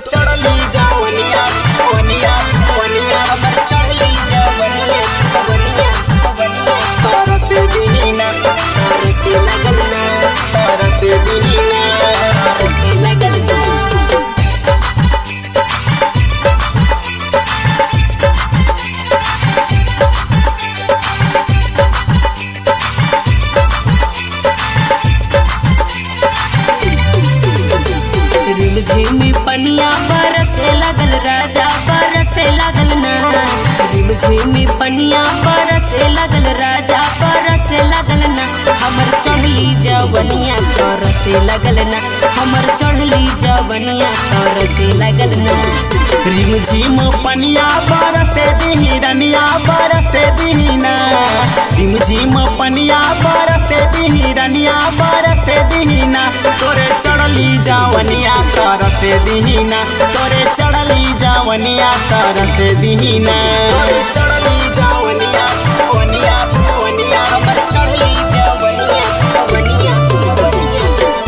चढ़ली जवनिया वनिया वनिया हमर चढ़ली जवनिया वनिया वनिया तारा से दीना तार से लगल ना तारा से दीना तार से लगल ना रिमझिमी पनिया बरसे लगल राजा बरसे लगल ना रिमझिमी पनिया बरसे लगल राजा बरसे लगल ना हमर चढ़ली जवनिया तरसे लगल ना हमर चढ़ली जवनिया तरसे लगल ना रिम झिम पनिया बरसे दिही रनिया बरसे दीना रिम झिम पनिया बरसे दिही रनिया बरसे दीना तोरे चढ़ली जवनिया तरसे दीना तोरे चढ़ली जवनिया तरसे दीना तोरे चढ़ली जवनिया वनिया वनिया हमर चढ़ली जवनिया वनिया वनिया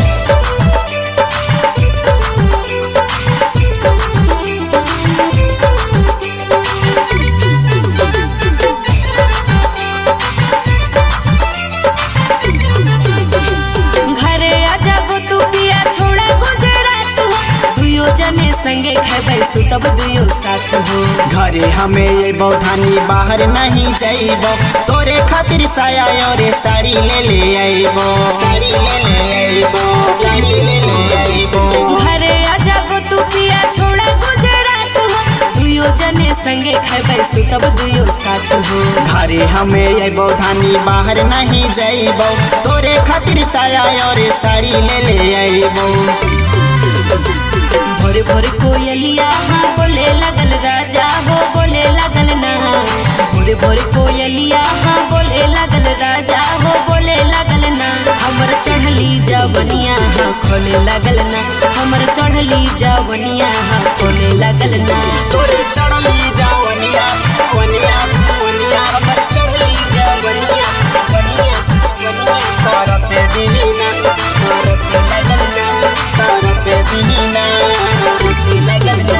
घरे आजा गो तू पिया छोड़ा गुजरात हो दुयो जने संगे खेबै सुतब दुयो साथ हो घरे हमें ये बौधानी बाहर नहीं जाइबो तोरे खातिर साया और साड़ी ले ले आइबो साड़ी ले ले आइबो साड़ी ले ले आइबो घरे आजा गो तू पिया छोड़ा गुजरात हो दुयो जने संगे खेबै सुतब दुयो साथ हो घरे हमें ये बौधानी बाहर नहीं जाइबो तोरे खातिर साया और साड़ी ले ले आइबो भोर भोर कोयलिया हाँ बोले लगल राजा हो बोले लगल ना भोर भोर कोयलिया हाँ बोले लगल राजा हो बोले लगल ना हमर चढ़ली जवनिया हाँ खोले लगल ना हमर चढ़ली जवनिया हाँ खोले लगल ना तोरे चढ़ली जवनिया वनिया वनिया हमर चढ़ली जवनिया वनिया वनिया तारा से दीना तोर से लगल ना तारा से दीना तोर से लगल ना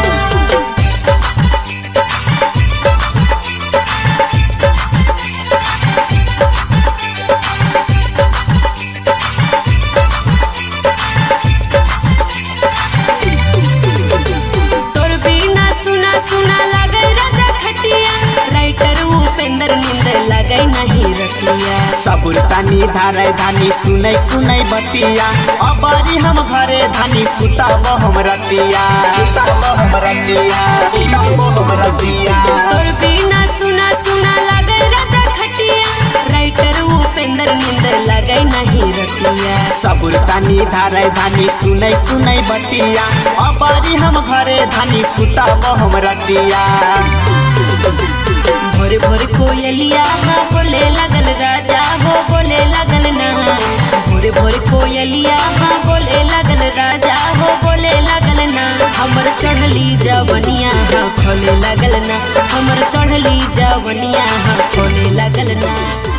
तोर बिना सुना सुना लागे राजा खटिया राइटर उपेंद्र नींद लगे नहीं रतिया सबुर तानी धारे धानी सुनै सुनै बतिया अबारी हम घरे धानी सुताब हम रतिया सुताब हम रतिया सुताब हम रतिया तोर बिना सुना सुना लागे राजा खटिया राइटर उपेंद्र नींद लगे नहीं रतिया सबुर तानी धारे धानी सुनै सुनै बतिया अबारी हम घरे धानी सुताब हम रतिया भोर भोर कोयलिया हाँ बोले लगल राजा हो बोले लगल ना भोर भोर कोयलिया हाँ बोले लगल राजा हो बोले लगल ना हमर चढ़ली जवनिया हाँ खोले लगल ना हमर चढ़ली जवनिया हाँ खोले लगल ना